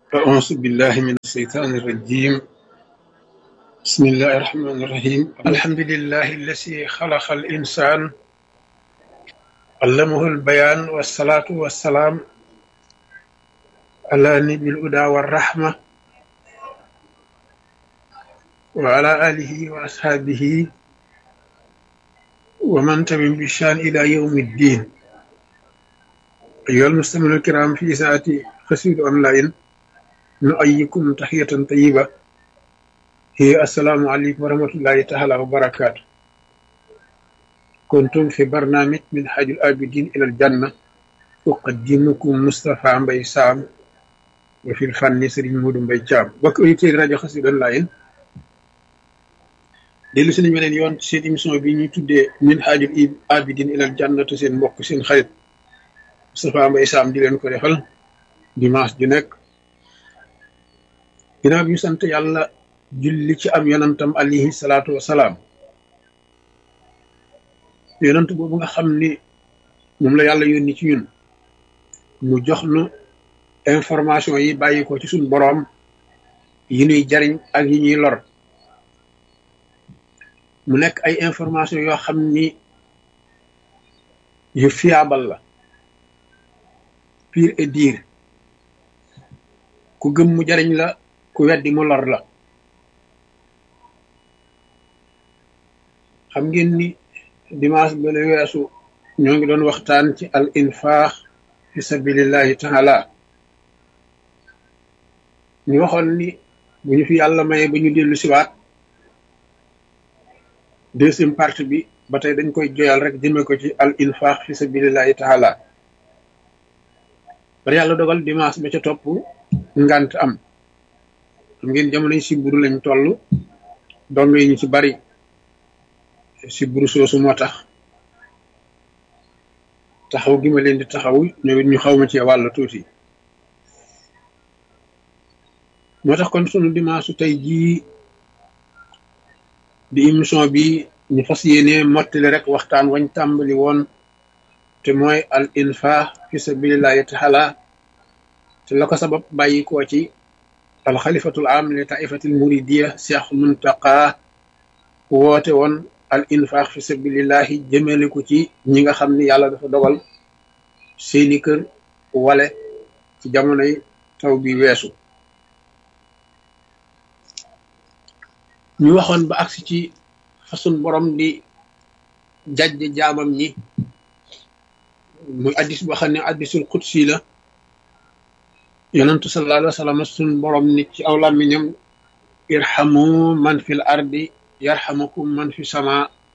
أعوذ بالله من الشيطان الرجيم بسم الله الرحمن الرحيم الحمد لله الذي خلق الإنسان علمه البيان والصلاة والسلام على نبي الهدى والرحمة وعلى آله وأصحابه ومن تبع بشان إلى يوم الدين أيها المستمعون الكرام في ساعة قصيدة أونلاين نؤيكم تحية طيبة هي السلام عليكم ورحمة الله تعالى وبركاته كنتم في برنامج من حاج الآبدين إلى الجنة أقدمكم مصطفى مبي سام وفي الفن سرين مود مبي جام بك أيتي راديو قصيدة أونلاين dellu si nañu beneen yoon seen émission bi ñuy tuddee min haajul abidin ilal jannatu seen mbokk seen xarit Moustapha Mbaye Sam di leen ko defal dimanche ju nekk ginnaaw bi ñu sant yàlla julli ci am yonantam alayhi salaatu wasalaam yonant boobu nga xam ni moom la yàlla yónni ci ñun mu jox nu information yi bàyyi ko ci suñ boroom yi ñuy jariñ ak yi ñuy lor mu nekk ay information yoo xam ni yu fiable la pire et dire ku gëm mu jariñ la ku weddi mu lor la xam ngeen ni dimanche ba la weesu ñoo ngi doon waxtaan ci al infaax fi sabilillahi taala ñu waxoon ni bu ñu fi yàlla maye ba ñu dellu siwaat deuxième partie bi ba tey dañ koy joyal rek jëme ko ci al infaq fi sabilillahi taala bari yàlla dogal dimanche ba ca topp ngant am xam ngeen jamono yi siburu lañ toll dong yi ñu ci bari siburu soosu moo tax taxaw gi ma leen di taxaw ñëwit ñu xaw ma ci wàll tuuti moo tax kon sunu dimanche tey jii di émission bi ñu fas yéene mottali rek waxtaan wañ tàmbali woon te mooy al infaq fi sabilillahi taala te la ko sabab bàyyi koo ci al xalifatul am li taifatil muridiya cheikh muntaqa woote woon al infaq fi sabilillahi jëmale ko ci ñi nga xam ni yàlla dafa dogal seeni kër wale ci jamonoy taw bi weesu ñu waxoon ba agsi ci façon borom di jajj jaamam ñi muy addis boo xam ne addisul qudsi la yonentu sallallahu alayhi wa sallam sun borom ni ci aw làmmiñam irhamu man fil ardi yarhamukum man fi sama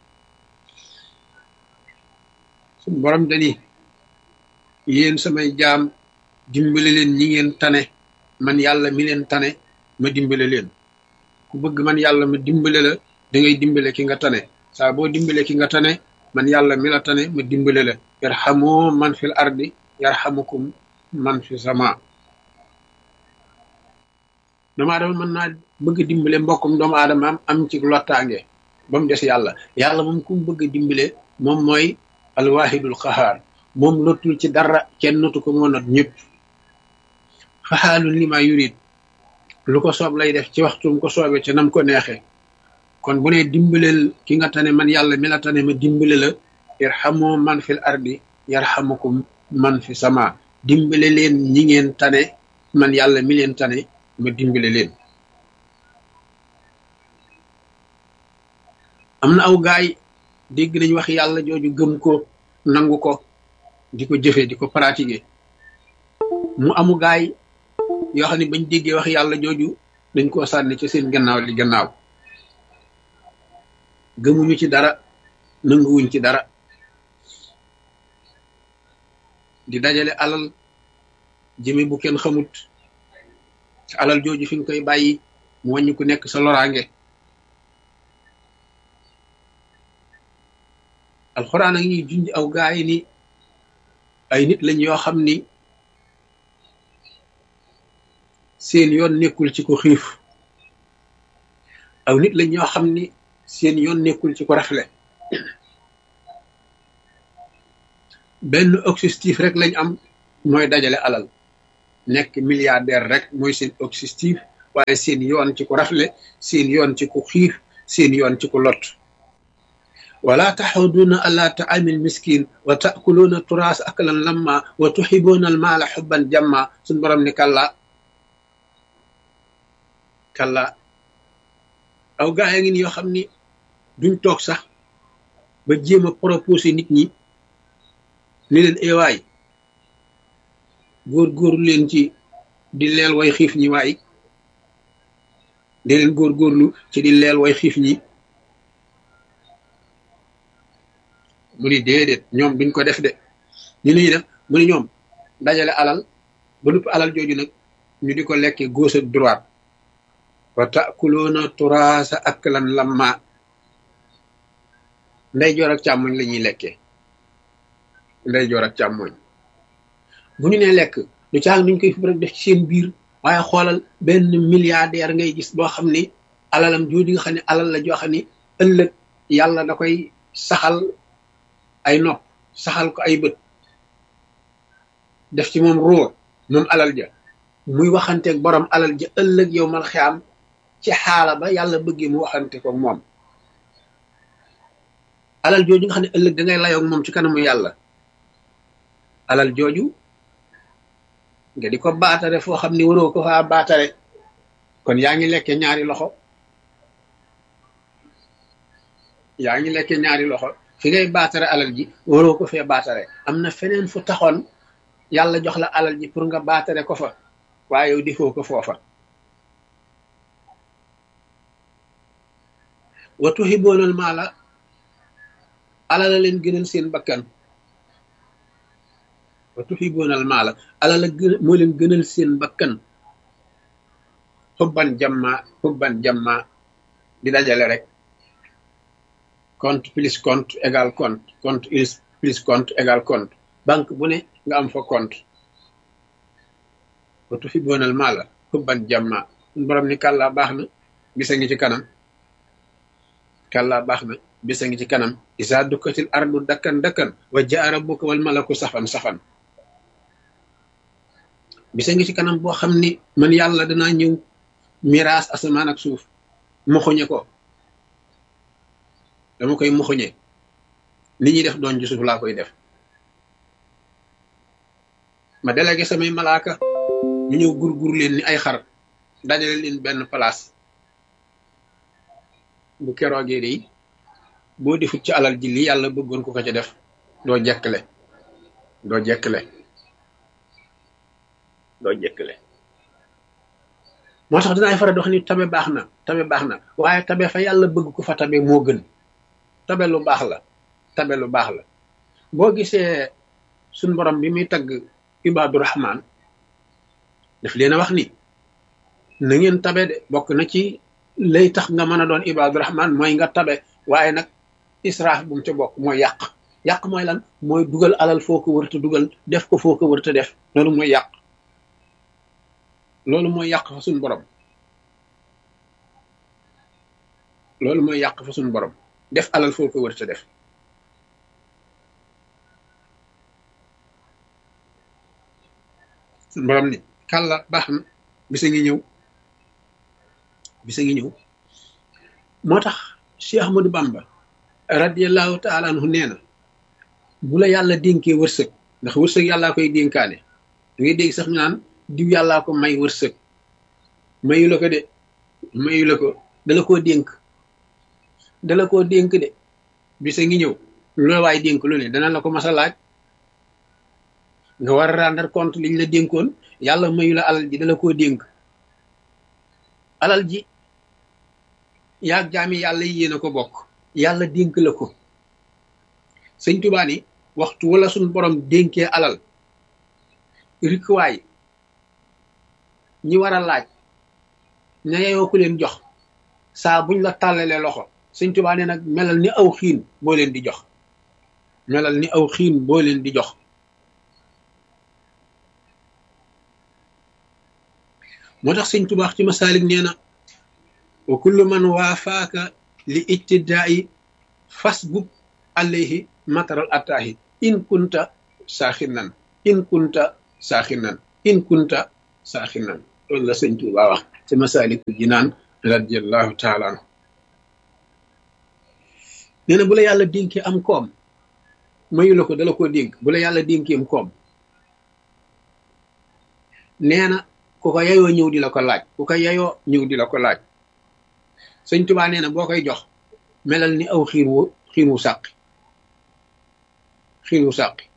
sun borom dani yéen samay jaam dimbale leen ñi ngeen tane man yàlla mi leen tane ma dimbale leen ku bëgg man yàlla ma dimbale la da ngay dimbale ki nga tane saa boo dimbale ki nga tane man yàlla mi la tane ma dimbale la yarhamu man fil ardi yarhamukum man fi sama doomu aadama mën naa bëgg a dimbale mbokkum doomu aadama am am ci lottaange ba mu des yàlla yàlla moom ku mu bëgg a dimbale moom mooy alwahidul qahaar moom lottul ci dara kenn notu ko moo not ñëpp faxaalun li ma yurid lu ko soob lay def ci waxtum ko soobee ca nam ko neexee kon bu ne dimbaleel ki nga tane man yàlla mi la tane ma dimbale la yarhamu man fil ardi yarhamukum man fi sama dimbale leen ñi ngeen tane man yàlla mi leen tane ma dimbale leen am na aw gaay dégg nañ wax yàlla jooju gëm ko nangu ko di ko jëfe di ko pratiquer mu amu gaay yoo xam ne bañ déggee wax yàlla jooju dañ koo sànni ci seen gannaaw li gannaaw gëmuñu ci dara nanguwuñ ci dara di dajale alal jëme bu kenn xamut ci alal jooju fi nga koy bàyyi mu wàññi ku nekk sa loraange alxuraan a ngi junj aw gaay ni ay nit lañ yoo xam ni seen yoon nekkul ci ko xiif aw nit lañ ñoo xam ni seen yoon nekkul ci ko rafle benn objectif rek lañ am mooy dajale alal nekk milliardaire rek mooy seen objectif waaye seen yoon ci ku rafle seen yoon ci ku xiif seen yoon ci ku lot wala taxuduuna ala taamil miskin wa taakuluuna turaas aklan lamma wa tuxibuuna almaala xubban jamma suñ borom ni kalla kalla aw gaa ya ngi ni yoo xam ni duñ toog sax ba jéem a proposé nit ñi ni leen ewaay góor-góorlu leen ci di leel way xiif ñi waay di leen góor-góorlu ci di leel way xiif ñi mu ni déedéet ñoom duñ ko def de ñu ñuy def mu ni ñoom dajale alal ba nupp alal jooju nag ñu di ko lekke gauche ak droite wa takuloona turaasa aklan lamma nday joor ak càmmoñ la ñuy lekkee nday joor ak càmmoñ bu ñu nee lekk du caag nuñ koy fi rek def ci seen biir waaye xoolal benn milliardaire ngay gis boo xam ni alalam jooju nga xam ne alal la joo xam ni ëllëg yàlla da koy saxal ay nopp saxal ko ay bët def ci moom ruur moom alal ja muy waxanteeg borom alal ja ëllëg yow mal xiyaam ci xaala ba yàlla bëggee mu waxante ko moom alal jooju nga xam ne ëllëg da ngay layoog moom ci kanamu yàlla alal jooju nga di ko baatare foo xam ni waroo ko faa baatare kon yaa ngi lekke ñaari loxo yaa ngi lekke ñaari loxo fi ngay baatare alal ji waroo ko fee baatare am na feneen fu taxoon yàlla jox la alal ji pour nga baatare ko fa waaye yow defoo ko foofa wa tuhiboonal maala alal la leen gënal seen bakkan wa tuhiboonal maala alal la gën moo leen gënal seen bakkan xubban jamma xubban jamma di dajale rek compte plus compte égal compte compte plus compte égal compte banque bu ne nga am fa compte wa tuhiboonal maala xubban jamma borom ni kàllaa baax na bisa ngi ci kanam kàllaa baax na bisa ngi ci kanam isa dukkatil ardu dakkan dakkan wa jaa rabbuka wal malaku safan safan bisa ngi ci kanam boo xam ni man yàlla danaa ñëw miraas asamaan ak suuf moxoñe ko dama koy moxoñe li ñuy def doon ci suuf laa koy def ma délégué samay malaaka ñu ñëw gur-gur leen ni ay xar dajale leen benn place bu keroogee de boo defut ci alal ji li yàlla bëggoon ko ko ca def doo jekkle doo jekkle doo jekkle moo tax dinaay faral di wax ni tabe baax na tabe baax na waaye tabe fa yàlla bëgg ko fa tabe moo gën tabe lu baax la tabe lu baax la boo gisee suñ borom bi muy tagg ibaadu rahmaan daf leen a wax ni na ngeen tabe de bokk na ci lay tax nga mën a doon ibaadu rahmaan mooy nga tabe waaye nag israaf bu mu ca bokk mooy yàq yàq mooy lan mooy dugal alal foo ko wërta dugal def ko foo ko wërta def loolu mooy yàq loolu mooy yàq fa suñ borom loolu mooy yàq fa suñ borom def alal foo ko wërta def suñ borom ni kàlla baax na bisa ngi ñëw bisa ngi ñëw moo tax Cheikh Ahmadou Bamba radiallahu taala anhu nee na bu la yàlla dénkee wërsëg ndax wërsëg yàllaa koy dénkaane da ngay dégg sax ñu naan diw yàllaa ko may wërsëg mayu la ko de mayu la ko dala koo dénk dala koo dénk de bisa ngi ñëw lu la waay dénk lu ne dana la ko mas a laaj nga war a rendre compte liñ la dénkoon yàlla mayu la alal ji dala koo dénk alal ji yaag jaami yàlla yi yéen a ko bokk yàlla dénk la ko sëñ Tuubaa ni waxtu wala suñ borom dénkee alal rikwaay ñi war a laaj ña yeyoo ku leen jox saa buñ la tàllalee loxo sëñ Tuubaa ne nag melal ni aw xiin boo leen di jox melal ni aw xiin boo leen di jox moo tax sëñ Tuubaa ci masaalik nee na wa kullu man waafaaka li ijtidaa'i fasbub alayhi mataral attaahi in kunta saaxinan in kunta saaxinan in kunta saaxinan loolu la sëñ Tuubaa wax ci Masaalikul Jinaan radiallahu taala anhu nee na bu la yàlla dénkee am koom mayu la ko dala ko dénk bu la yàlla dénkee am koom nee na ku ko yayoo ñëw di la ko laaj ku ko yayoo ñëw di la ko laaj sëñ Tuubaa nee na boo koy jox melal ni aw xiir wu xiir wu sàqi xiir wu sàqi